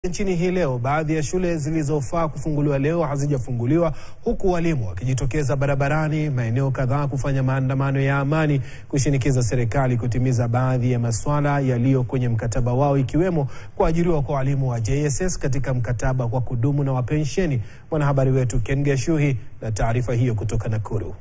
Nchini hii leo, baadhi ya shule zilizofaa kufunguliwa leo hazijafunguliwa huku walimu wakijitokeza barabarani maeneo kadhaa kufanya maandamano ya amani kushinikiza serikali kutimiza baadhi ya masuala yaliyo kwenye mkataba wao ikiwemo kuajiriwa kwa walimu wa JSS katika mkataba wa kudumu na wa pensheni. Mwanahabari wetu Ken Gashuhi na taarifa hiyo kutoka Nakuru.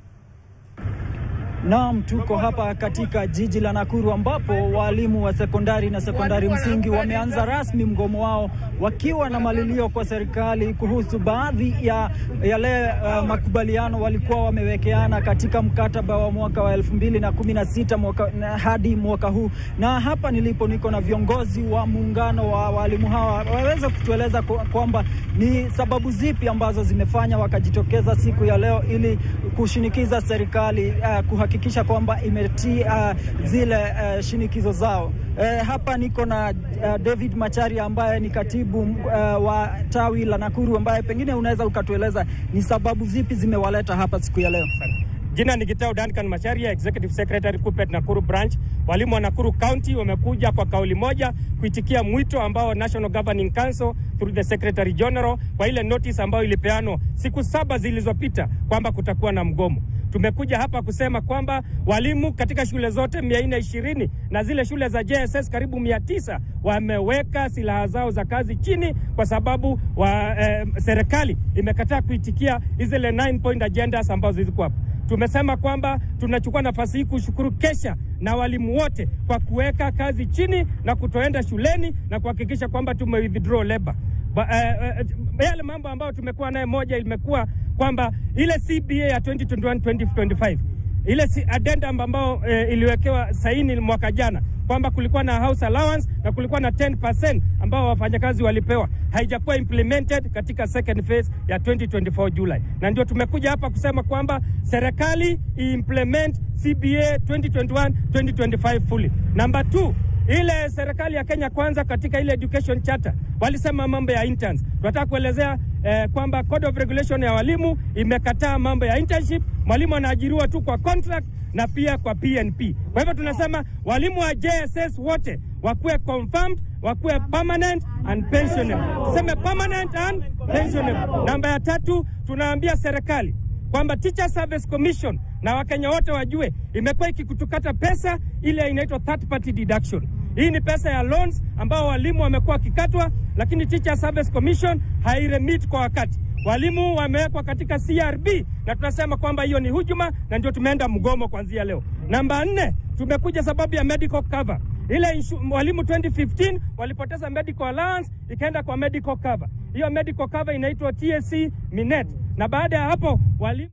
Naam, tuko hapa katika jiji la Nakuru ambapo walimu wa sekondari na sekondari msingi wameanza rasmi mgomo wao wakiwa na malilio kwa serikali kuhusu baadhi ya yale uh, makubaliano walikuwa wamewekeana katika mkataba wa mwaka wa elfu mbili na kumi na sita mwaka, na hadi mwaka huu. Na hapa nilipo niko na viongozi wa muungano wa walimu hawa waweze kutueleza kwamba ni sababu zipi ambazo zimefanya wakajitokeza siku ya leo ili kushinikiza serikali uh, kuhakikisha kwamba imetii uh, zile uh, shinikizo zao. Uh, hapa niko na uh, David Macharia ambaye ni katibu uh, wa tawi la Nakuru ambaye pengine unaweza ukatueleza ni sababu zipi zimewaleta hapa siku ya leo. Jina ni Gitau Duncan Macharia, Executive Secretary Kuppet Nakuru Branch. Walimu wa Nakuru County wamekuja kwa kauli moja kuitikia mwito ambao National Governing Council through the Secretary General kwa ile notice ambayo ilipeanwa siku saba zilizopita kwamba kutakuwa na mgomo. Tumekuja hapa kusema kwamba walimu katika shule zote mia nne ishirini na zile shule za JSS karibu mia tisa wameweka silaha zao za kazi chini kwa sababu wa, eh, serikali imekataa kuitikia zile 9 point agendas ambazo ziko hapa. Tumesema kwamba tunachukua nafasi hii kushukuru Kesha na walimu wote kwa kuweka kazi chini na kutoenda shuleni na kuhakikisha kwamba tume withdraw labor. Ba, uh, uh, yale mambo ambayo tumekuwa naye, moja imekuwa kwamba ile CBA ya 2021 2025 ile si addendum ambayo uh, iliwekewa saini mwaka jana kwamba kulikuwa na house allowance na kulikuwa na 10% ambao wafanyakazi walipewa, haijakuwa implemented katika second phase ya 2024 July, na ndio tumekuja hapa kusema kwamba serikali implement CBA 2021 2025 fully. Number 2 ile serikali ya Kenya kwanza katika ile education charter walisema mambo ya interns. Tunataka kuelezea eh, kwamba code of regulation ya walimu imekataa mambo ya internship. Mwalimu anaajiriwa tu kwa contract na pia kwa PNP. Kwa hivyo tunasema walimu wa JSS wote wakuwe confirmed, wakuwe permanent and pensionable. Tuseme permanent and pensionable. Namba ya tatu, tunaambia serikali kwamba Teacher Service Commission na Wakenya wote wajue imekuwa ikikutukata pesa ile inaitwa third party deduction. Hii ni pesa ya loans ambao walimu wamekuwa wakikatwa, lakini Teacher Service Commission hairemit kwa wakati. Walimu wamewekwa katika CRB na tunasema kwamba hiyo ni hujuma, na ndio tumeenda mgomo kuanzia leo. Namba nne, tumekuja sababu ya medical cover. Ile walimu 2015 walipoteza medical allowance ikaenda kwa medical cover. Hiyo medical cover inaitwa TSC Minet, na baada ya hapo walimu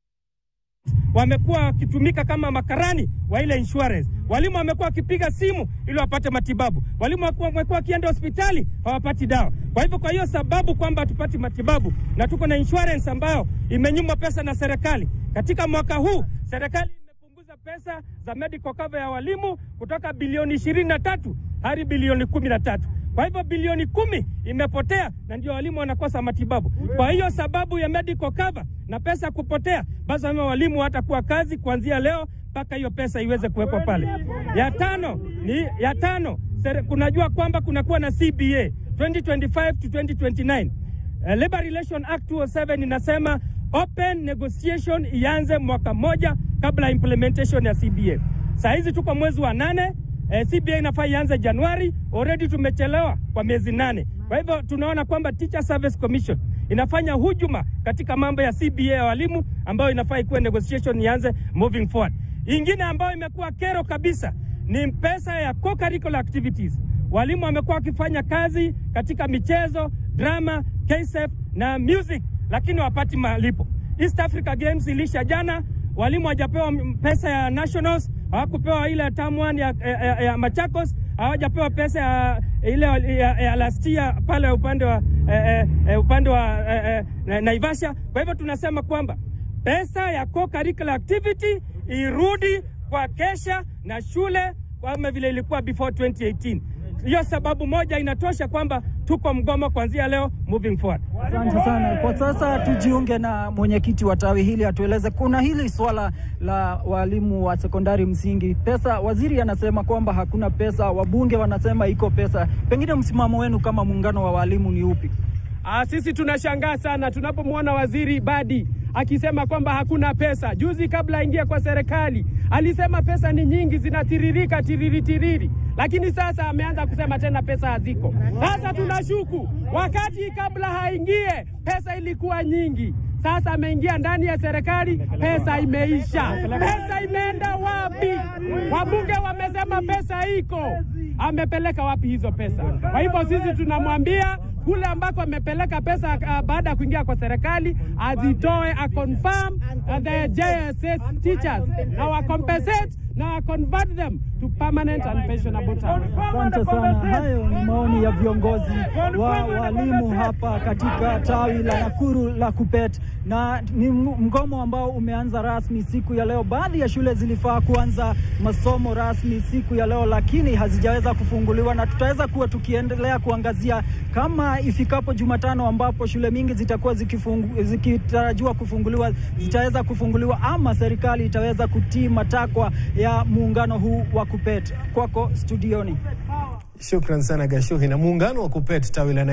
wamekuwa wakitumika kama makarani wa ile insurance. Walimu wamekuwa wakipiga simu ili wapate matibabu. Walimu wamekuwa wakienda hospitali hawapati dawa. Kwa hivyo, kwa hiyo sababu kwamba hatupati matibabu na tuko na insurance ambayo imenyimwa pesa na serikali, katika mwaka huu serikali imepunguza pesa za medical cover ya walimu kutoka bilioni ishirini na tatu hadi bilioni kumi na tatu. Kwa hivyo bilioni kumi imepotea na ndio walimu wanakosa matibabu. Kwa hiyo sababu ya medical cover na pesa kupotea, basi wame walimu hatakuwa kazi kuanzia leo mpaka hiyo pesa iweze kuwekwa pale. Ya tano ni ya tano, kunajua kwamba kunakuwa na CBA 2025 to 2029. Uh, Labor Relation Act 207 inasema open negotiation ianze mwaka moja kabla implementation ya CBA. Saa hizi tuko mwezi wa nane. Eh, CBA inafaa ianze Januari, already tumechelewa kwa miezi nane. Kwa hivyo tunaona kwamba Teacher Service Commission inafanya hujuma katika mambo ya CBA ya walimu ambayo inafaa ikuwe negotiation ianze moving forward. Ingine ambayo imekuwa kero kabisa ni pesa ya co-curricular activities. Walimu wamekuwa wakifanya kazi katika michezo, drama, KSF na music, lakini wapati malipo. East Africa Games ilisha jana, walimu hawajapewa pesa ya nationals hawakupewa ile tamu ya, ya, ya Machakos, hawajapewa pesa ya ile ya, ya lastia pale upande wa eh, eh, upande wa eh, eh, Naivasha. Kwa hivyo tunasema kwamba pesa ya co-curricular activity irudi kwa Kesha na shule kama vile ilikuwa before 2018. Hiyo sababu moja inatosha kwamba tuko mgomo kuanzia leo moving forward. Asante sana. Kwa sasa tujiunge na mwenyekiti wa tawi hili atueleze, kuna hili swala la walimu wa sekondari msingi, pesa. Waziri anasema kwamba hakuna pesa, wabunge wanasema iko pesa. Pengine msimamo wenu kama muungano wa walimu ni upi? Ah, sisi tunashangaa sana tunapomwona waziri Badi akisema kwamba hakuna pesa. Juzi kabla aingie kwa serikali alisema pesa ni nyingi, zinatiririka tiriri tiriri, lakini sasa ameanza kusema tena pesa haziko. Sasa tunashuku wakati kabla haingie pesa ilikuwa nyingi. Sasa ameingia ndani ya serikali, pesa imeisha. Pesa imeenda wapi? Wabunge wamesema pesa iko, amepeleka wapi hizo pesa? Kwa hivyo sisi tunamwambia kule ambako amepeleka pesa uh, baada ya kuingia kwa serikali azitoe, a confirm uh, the JSS teachers na wa compensate na wa convert them to permanent and pensionable term. Asante sana. Hayo ni maoni ya viongozi wa walimu hapa katika tawi la Nakuru la KUPPET, na ni mgomo ambao umeanza rasmi siku ya leo. Baadhi ya shule zilifaa kuanza masomo rasmi siku ya leo, lakini hazijaweza kufunguliwa, na tutaweza kuwa tukiendelea kuangazia kama ifikapo Jumatano ambapo shule mingi zitakuwa zikifungu, zikitarajiwa kufunguliwa zitaweza kufunguliwa ama serikali itaweza kutii matakwa ya muungano huu wa KUPPET. Kwako studioni. Shukran sana Gashuhi. Na muungano wa KUPPET tawi la